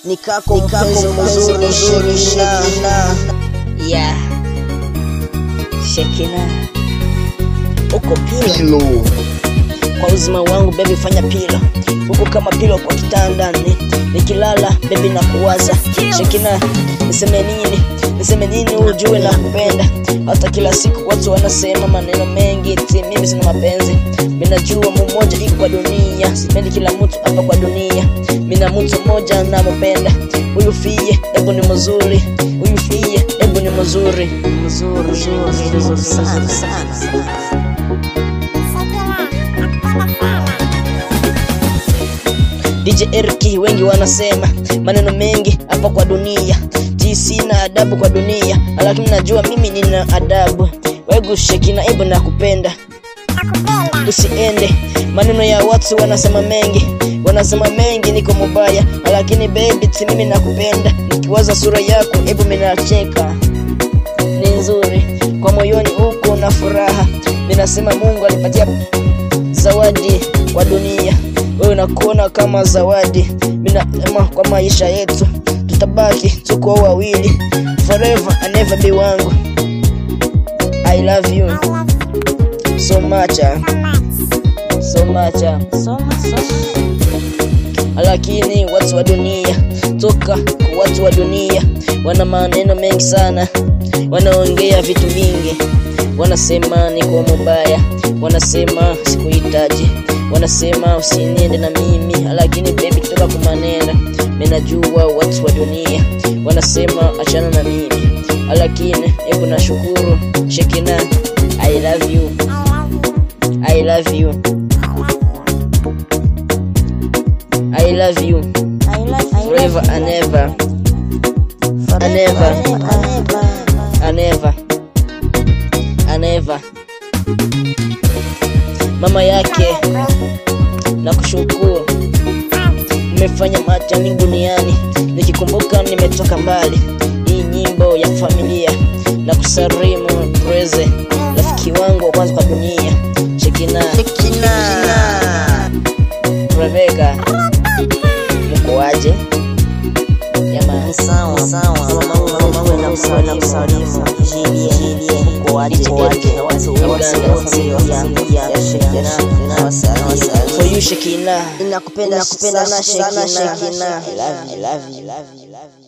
nikako mpenzi mzuri Shekina yeah Shekina uko pilo kwa uzima wangu bebi fanya pilo huku kama pilo kwa kitandani nikilala bebi na kuwaza Shekina niseme nini niseme nini ujue na kupenda hata kila siku watu wanasema maneno mengi ti mimi sina mapenzi minajua mmoja iko kwa dunia sipendi kila mtu hapa kwa dunia mina mtu mmoja nampenda huyu fie ebu ni mzuri huyu fie ebu ni mzuri mzuri mzuri mzuri sana sana DJ Erki wengi wanasema maneno mengi hapa kwa dunia ji sina adabu kwa dunia lakini najua mimi nina adabu wegu Shekina ebu nakupenda usiende maneno ya watu wanasema mengi wanasema mengi niko mubaya lakini baby ti mimi nakupenda nikiwaza sura yako ebu minacheka ni nzuri kwa moyoni huko na furaha ninasema mungu alipatia zawadi wa dunia wewe nakuona kama zawadi minasema kwa maisha yetu tutabaki tuko wawili forever and never be wangu i love you so much ah. so much ah. lakini watu wa dunia toka kwa watu wa dunia wana maneno mengi sana wanaongea vitu vingi wanasema niko mubaya wanasema sikuhitaji wanasema usiniende na mimi lakini baby toka kwa maneno minajua watu wa dunia wanasema achana na mimi lakini hebu nashukuru Shekina I love you I love you I love you forever and ever and ever and ever and ever mama yake na kushukuru umefanya matani duniani nikikumbuka nimetoka mbali hii nyimbo ya familia na kusarimu breze rafiki wangu wa kwanza kwa dunia Shekina Rebeka mkoaje jamani sawa sawa mama na msalimu Jilie Jilie mkoaje waje na watu wote wa familia ya Shekina na wasalimu for you Shekina nakupenda nakupenda sana sana Shekina Shekina I love you I love you I love you